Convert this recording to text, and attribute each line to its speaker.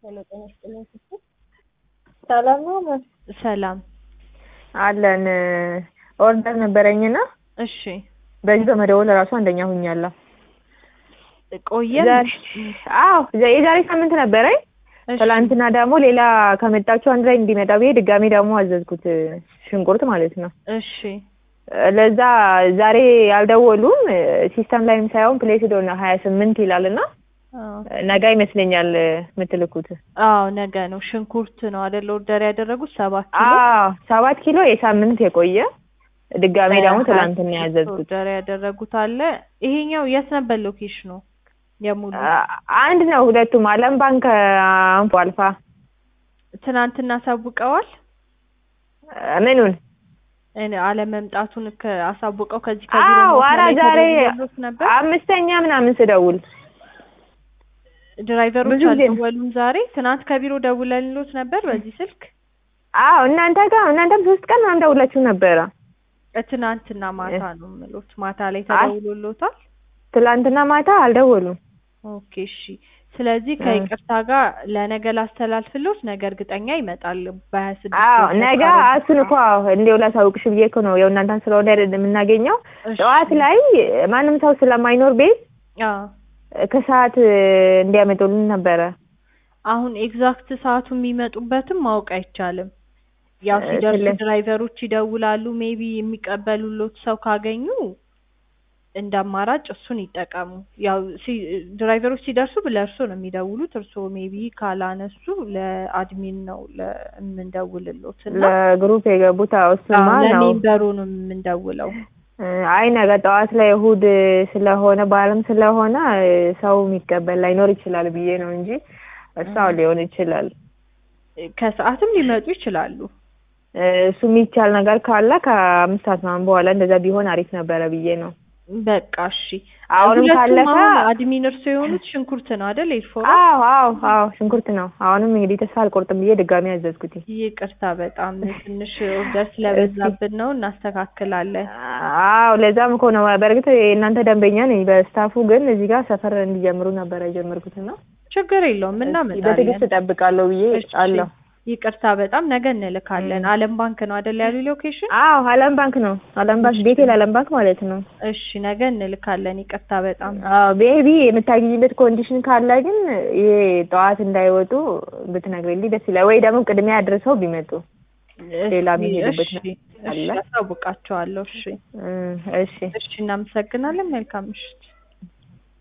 Speaker 1: ሄሎ ጤና ይስጥልኝ ስትል
Speaker 2: ሰላም ነው
Speaker 1: ሰላም
Speaker 2: አለን ኦርደር ነበረኝና
Speaker 1: እሺ
Speaker 2: በዚህ በመደወል እራሱ አንደኛ ሁኛለሁ።
Speaker 1: ቆየን
Speaker 2: ዛሬ አዎ የዛሬ ሳምንት ነበረኝ።
Speaker 1: እሺ፣
Speaker 2: ትላንትና ደግሞ ሌላ ከመጣችሁ አንድ ላይ እንዲመጣ ብዬ ድጋሜ ደግሞ አዘዝኩት ሽንኩርት ማለት ነው።
Speaker 1: እሺ
Speaker 2: ለዛ ዛሬ አልደወሉም። ሲስተም ላይም ሳይሆን ፕሌስ ዶ ነው ሀያ ስምንት ይላል እና
Speaker 1: አዎ
Speaker 2: ነገ ይመስለኛል የምትልኩት።
Speaker 1: አዎ ነገ ነው። ሽንኩርት ነው አይደል ኦርደር ያደረጉት ሰባት ኪሎ
Speaker 2: አዎ ሰባት ኪሎ የሳምንት የቆየ ድጋሜ ደግሞ ትላንትና ያዘዝኩት
Speaker 1: ኦርደር ያደረጉት አለ። ይሄኛው የት ነበር ሎኬሽኑ? የሙሉ
Speaker 2: አ- አንድ ነው ሁለቱም። አለም ባንክ አንፎ አልፋ
Speaker 1: ትናንትና አሳውቀዋል።
Speaker 2: ምኑን
Speaker 1: እኔ አለመምጣቱን ከ- አሳውቀው ከዚህ ከዚህ
Speaker 2: አዎ
Speaker 1: በሞት
Speaker 2: ኧረ
Speaker 1: ላይ
Speaker 2: ዛሬ
Speaker 1: ተደውሎት ነበር።
Speaker 2: አምስተኛ ምናምን ስደውል
Speaker 1: ድራይቨሮች
Speaker 2: ብዙ ጊዜ ነው።
Speaker 1: አልደወሉም ዛሬ። ትናንት ከቢሮ ደውለንሎት ነበር በዚህ ስልክ።
Speaker 2: አዎ እናንተ ጋር እናንተም ሶስት ቀን ምናምን ደውላችሁ ነበረ።
Speaker 1: ትናንትና ማታ ነው የምሎት። ማታ ላይ ተደውሎሎታል።
Speaker 2: ትላንትና ማታ አልደወሉም።
Speaker 1: ኦኬ እሺ። ስለዚህ ከይቅርታ ጋር ለነገ ላስተላልፍሎት፣ ነገ እርግጠኛ ይመጣል በሀያ ስድስት
Speaker 2: አዎ ነገ እሱን እኮ እንዲያው ላሳውቅሽ ብዬ እኮ ነው የእናንተን ስለሆነ አይደል የምናገኘው። ጠዋት ላይ ማንም ሰው ስለማይኖር ቤት ከሰዓት እንዲያመጡልን ነበረ።
Speaker 1: አሁን ኤግዛክት ሰዓቱ የሚመጡበትም ማወቅ አይቻልም። ያው
Speaker 2: እ
Speaker 1: ሲደርሱ
Speaker 2: ስለ-
Speaker 1: ድራይቨሮች ይደውላሉ። ሜቢ የሚቀበሉሎት ሰው ካገኙ እንደ አማራጭ እሱን ይጠቀሙ። ያው ሲ- ድራይቨሮች ሲደርሱ ለእርሶ ነው የሚደውሉት። እርሶ ሜቢ ካላነሱ ለአድሚን ነው ለ- የምንደውልሎት እና
Speaker 2: ለግሩፕ የገቡት አዎ እሱማ
Speaker 1: አዎ፣
Speaker 2: ነው።
Speaker 1: ለሜምበሩ ነው የምንደውለው።
Speaker 2: እ አይ ነገ ጠዋት ላይ እሑድ ስለሆነ በዓለም ስለሆነ እ ሰው የሚቀበል ላይኖር ይችላል ብዬ ነው እንጂ እሷው ሊሆን ይችላል።
Speaker 1: ከሰዓትም ሊመጡ ይችላሉ።
Speaker 2: እ እሱ የሚቻል ነገር ካለ ከአምስት ሰዓት ምናምን በኋላ እንደዛ ቢሆን አሪፍ ነበረ ብዬ ነው።
Speaker 1: በቃ እሺ።
Speaker 2: አሁንም
Speaker 1: ሁለቱም
Speaker 2: ካለፈ
Speaker 1: አሁን አድሚን እርሶ የሆኑት ሽንኩርት ነው አይደል? ኤልፎራ
Speaker 2: አዎ አዎ አዎ ሽንኩርት ነው። አሁንም እንግዲህ ተስፋ አልቆርጥም ብዬ ድጋሚ ያዘዝኩት።
Speaker 1: ይቅርታ በጣም ትንሽ ኦርደር ስለበዛብን ነው፣ እናስተካክላለን።
Speaker 2: አዎ ለዛም እኮ ነው። በእርግጥ የእናንተ ደንበኛ ነኝ። በስታፉ ግን እዚህ ጋር ሰፈር እንዲጀምሩ ነበረ የጀመርኩት እና
Speaker 1: ችግር የለውም እናመጣለን።
Speaker 2: በትዕግስት እጠብቃለሁ ብዬ
Speaker 1: እሺ፣
Speaker 2: አለሁ።
Speaker 1: ይቅርታ በጣም ነገ እንልካለን። አለም ባንክ ነው አይደል ያሉ ሎኬሽን?
Speaker 2: አዎ አለም ባንክ ነው። አለም ባንክ ቤቴል አለም ባንክ ማለት ነው።
Speaker 1: እሺ ነገ እንልካለን። ይቅርታ በጣም
Speaker 2: አዎ ቤቢ የምታገኝበት ኮንዲሽን ካለ ግን ይሄ ጠዋት እንዳይወጡ ብትነግሪልኝ ደስ ይላል። ወይ ደግሞ ቅድሚያ አድርሰው ቢመጡ ሌላ
Speaker 1: እሺ፣
Speaker 2: የሚሄዱበት
Speaker 1: እሺ፣
Speaker 2: አለ።
Speaker 1: እሺ፣ አሳውቃቸዋለሁ። እሺ፣
Speaker 2: እ እሺ
Speaker 1: እሺ፣ እናመሰግናለን። መልካም ምሽት።